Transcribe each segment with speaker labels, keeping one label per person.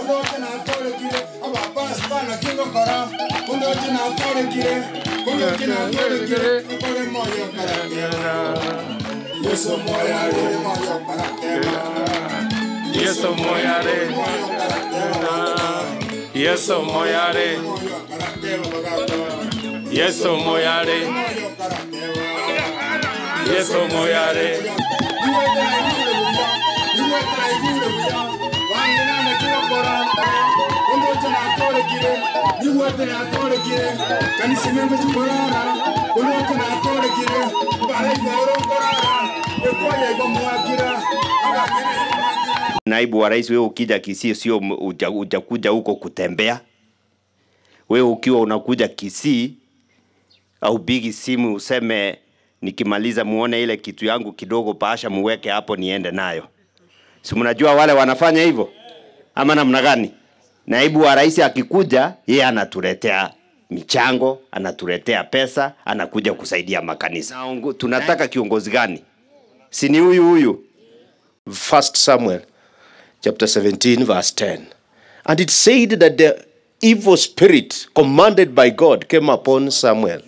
Speaker 1: kundoche na torekire aba pasta na kingo kora kundoche na torekire kundoche na torekire kore moyo karakema yeso moya re moyo karakema
Speaker 2: Yeso moyare,
Speaker 1: moyo karakema
Speaker 2: Yeso moyare,
Speaker 1: moyo karakema bagata
Speaker 2: Yeso moyare,
Speaker 1: moyo karakema
Speaker 2: Yeso moyare,
Speaker 3: Naibu wa rais, wewe ukija Kisii sio m- uja- ujakuja huko kutembea. Wewe ukiwa unakuja Kisii au bigi simu useme nikimaliza muone ile kitu yangu kidogo, paasha muweke hapo niende nayo. Si mnajua wale wanafanya hivyo ama namna gani? Naibu wa rais akikuja, yeye anatuletea michango, anatuletea pesa, anakuja kusaidia makanisa. Naongo- Tunataka kiongozi gani? Si ni huyu huyu?
Speaker 4: First Samuel chapter 17 verse 10. And it said that the evil spirit commanded by God came upon Samuel.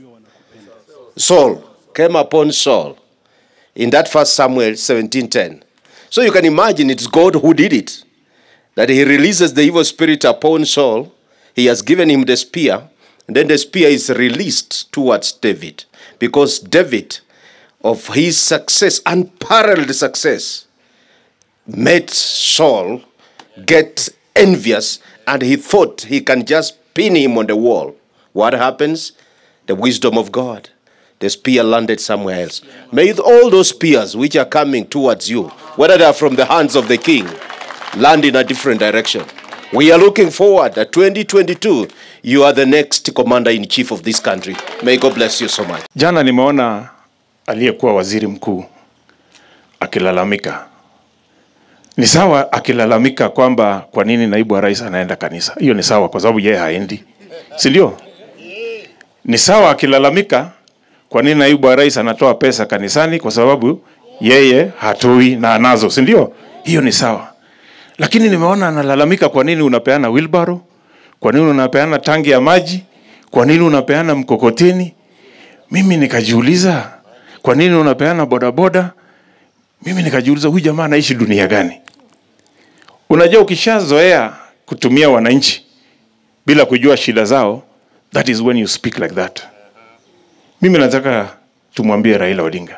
Speaker 4: Saul came upon Saul in that first Samuel 17:10. So you can imagine it's God who did it. That he releases the evil spirit upon Saul. He has given him the spear, and then the spear is released towards David. Because David, of his success, unparalleled success, made Saul get envious and he thought he can just pin him on the wall. What happens? The wisdom of God. The spear landed somewhere else. May all those spears which are coming towards you, whether they are from the hands of the king, land in a different direction. We are looking forward that 2022, you are the next commander in chief of this country. May God bless you so much.
Speaker 2: Jana nimeona aliyekuwa waziri mkuu akilalamika. Ni sawa akilalamika kwamba kwa nini naibu wa rais anaenda kanisa. Hiyo ni sawa, kwa sababu yeye haendi, si ndio? Ni sawa akilalamika kwa nini naibu wa rais anatoa pesa kanisani, kwa sababu yeye hatoi na anazo, si ndio? Hiyo ni sawa, lakini nimeona analalamika, kwa nini unapeana wheelbarrow? Kwa nini unapeana tangi ya maji? Kwa nini unapeana mkokoteni? Mimi nikajiuliza kwa nini unapeana bodaboda? Mimi nikajiuliza huyu jamaa anaishi dunia gani? Unajua, ukishazoea kutumia wananchi bila kujua shida zao, that is when you speak like that. Mimi nataka tumwambie Raila Odinga,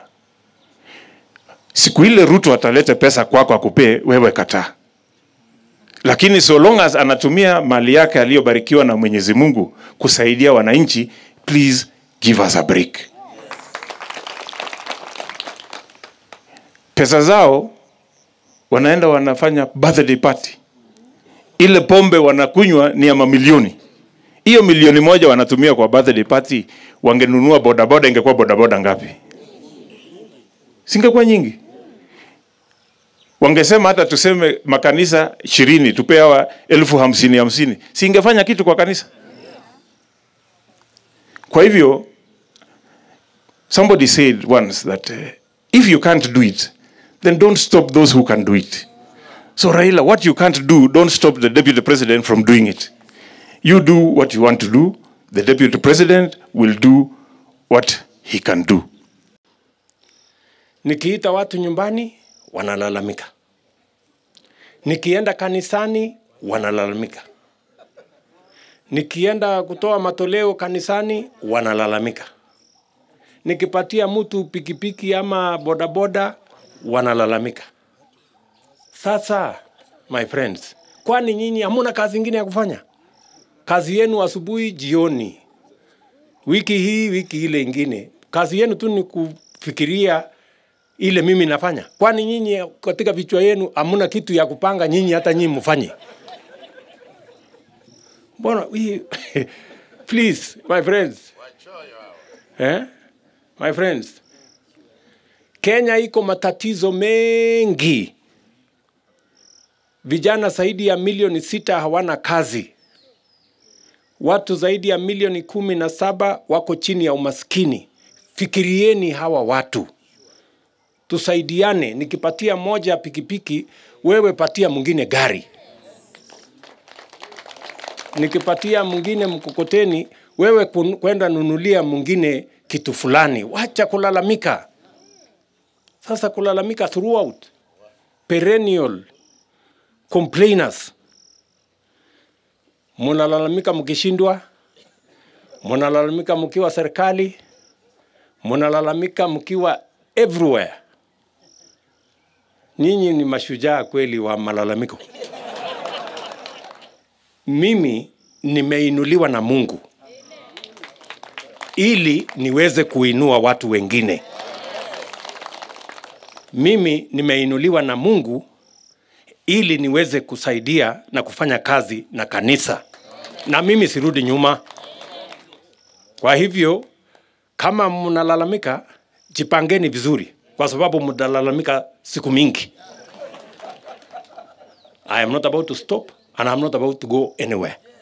Speaker 2: siku ile Ruto atalete pesa kwako akupee wewe, kataa. Lakini so long as anatumia mali yake aliyobarikiwa na Mwenyezi Mungu kusaidia wananchi, please give us a break. Pesa zao wanaenda wanafanya birthday party, ile pombe wanakunywa ni ya mamilioni. Hiyo milioni moja wanatumia kwa birthday party, wangenunua bodaboda, ingekuwa bodaboda ngapi? Singekuwa nyingi. Wangesema hata tuseme makanisa ishirini tupe hawa elfu hamsini hamsini, singefanya kitu kwa kanisa. Kwa hivyo somebody said once that uh, if you can't do it then don't stop those who can do it. So Raila, what you can't do, don't stop the deputy president from doing it. You do what you want to do. The deputy president will do what he can do.
Speaker 5: Nikiita watu nyumbani wanalalamika, nikienda kanisani wanalalamika, nikienda kutoa matoleo kanisani wanalalamika, nikipatia mtu pikipiki ama bodaboda wanalalamika. Sasa my friends, kwani nyinyi hamuna kazi ingine ya kufanya? Kazi yenu asubuhi, jioni, wiki hii, wiki ile ingine, kazi yenu tu ni kufikiria ile mimi nafanya. Kwani nyinyi katika vichwa yenu hamuna kitu ya kupanga nyinyi hata nyinyi mfanye? Mbona hii please my friends. Eh? My friends. Kenya iko matatizo mengi. Vijana zaidi ya milioni sita hawana kazi. Watu zaidi ya milioni kumi na saba wako chini ya umaskini. Fikirieni hawa watu tusaidiane. Nikipatia moja pikipiki, wewe patia mwingine gari. nikipatia mwingine mkokoteni, wewe kun- kwenda nunulia mwingine kitu fulani, wacha kulalamika. Sasa kulalamika throughout, perennial complainers, munalalamika mkishindwa, munalalamika mkiwa serikali, munalalamika mkiwa everywhere. Nyinyi ni mashujaa kweli wa malalamiko. Mimi nimeinuliwa na Mungu ili niweze kuinua watu wengine. Mimi nimeinuliwa na Mungu ili niweze kusaidia na kufanya kazi na kanisa, na mimi sirudi nyuma. Kwa hivyo kama mnalalamika, jipangeni vizuri, kwa sababu mtalalamika siku mingi. I am not about to stop and I'm not about to go anywhere.